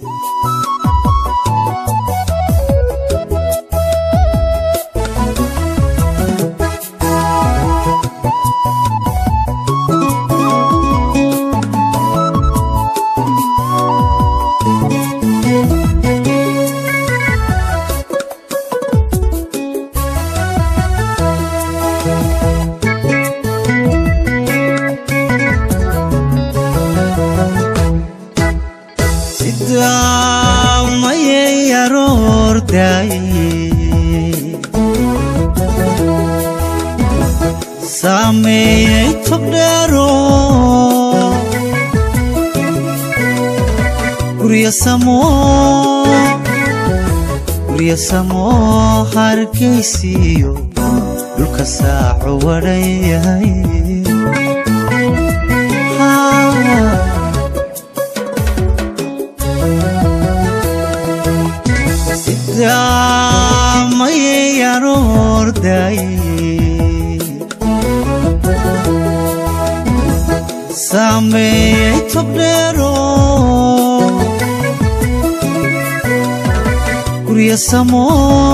sidamayay aroordaye saameeyey togdheero gurya samo gurya samo hargaysiyo dhulka saaco wadhan yahay sidamayay aroordaye saameeyey togdheero gurya samo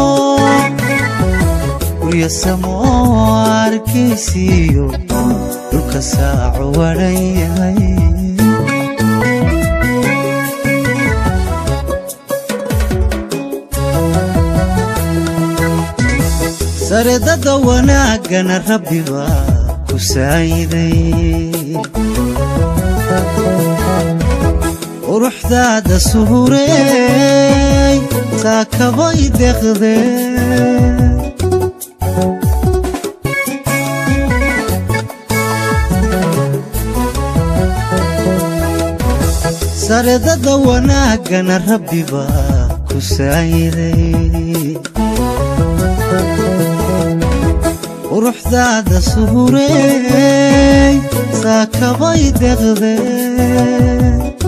gurya samo arkaysiyo dhulka saaco wadhan yahay saredada wanaagana rabbi baa ku saayiday quruxdaada suhureey taakabay deqdee saredada wanaagana rabbi baa ku saayiday quruxdaada suhureey saakabay deqdee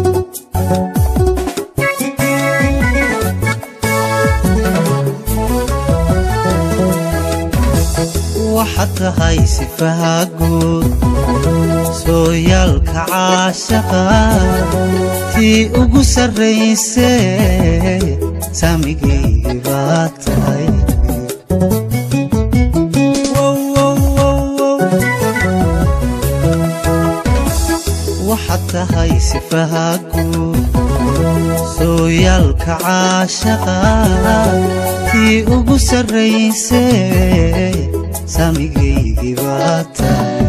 waxaad tahay sifaha guud sooyaalka caashaqa tii ugu sarraysee saamigaygi baad tahay waxaad tahay sifaha guud sooyaalka caashaqa tii ugu sarraysee saamigaygi baad tahay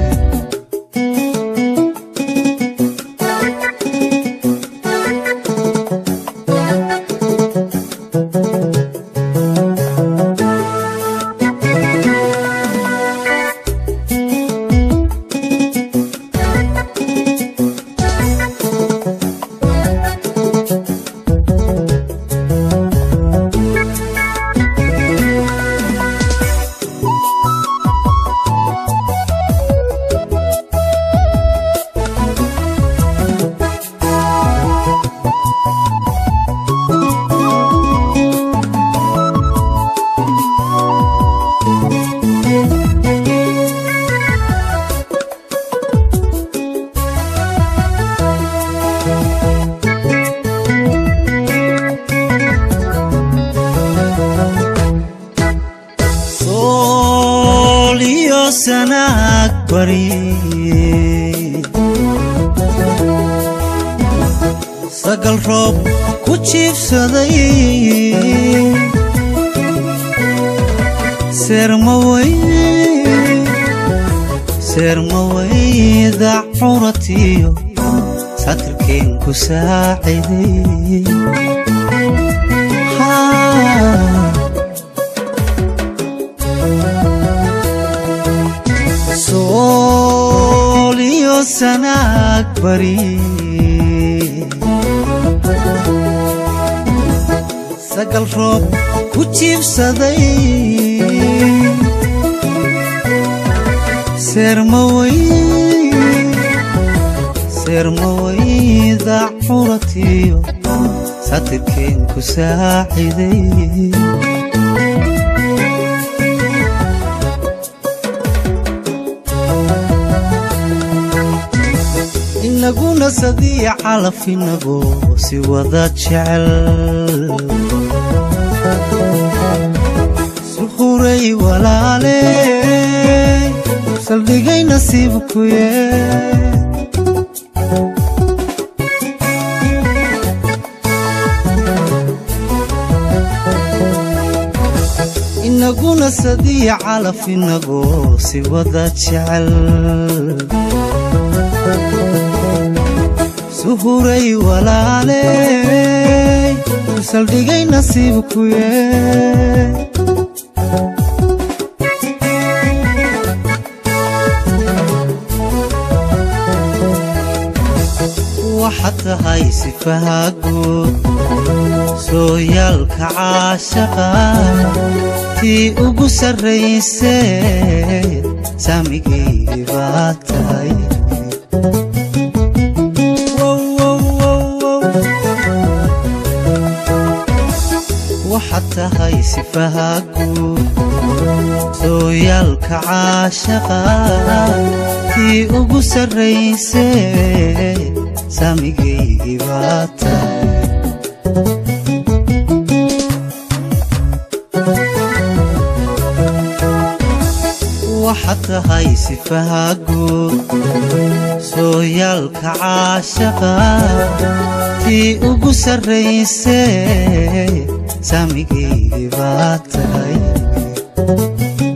sool iyo sanaag bari sagal roob ku jiibsaday seermaway seermawayda curatiyo satirkeen ku saaciday sool iyo sanaag bari sagal roob ku jiibsaday seermaway seermawayda curatiyo satirkeen ku saaciday ina inaguna sadiya calafinago si wada jecel suhuray walaale saldhigay nasiibkuye inaguna sadiya calafinago si wada jecel suhuray walaale saldhigay nasiibkuye waxaad tahay sifaha guud sooyaalka caashaqa tii ugu sarraysee saamigaygi baa tahay waxaad tahay sifaha guud sooyaalka caashaqa tii ugu sarraysee saamigaygi baa tahay waxaad tahay sifaha guud sooyaalka caashaqa tii ugu sarraysee saamigaygi baa tahay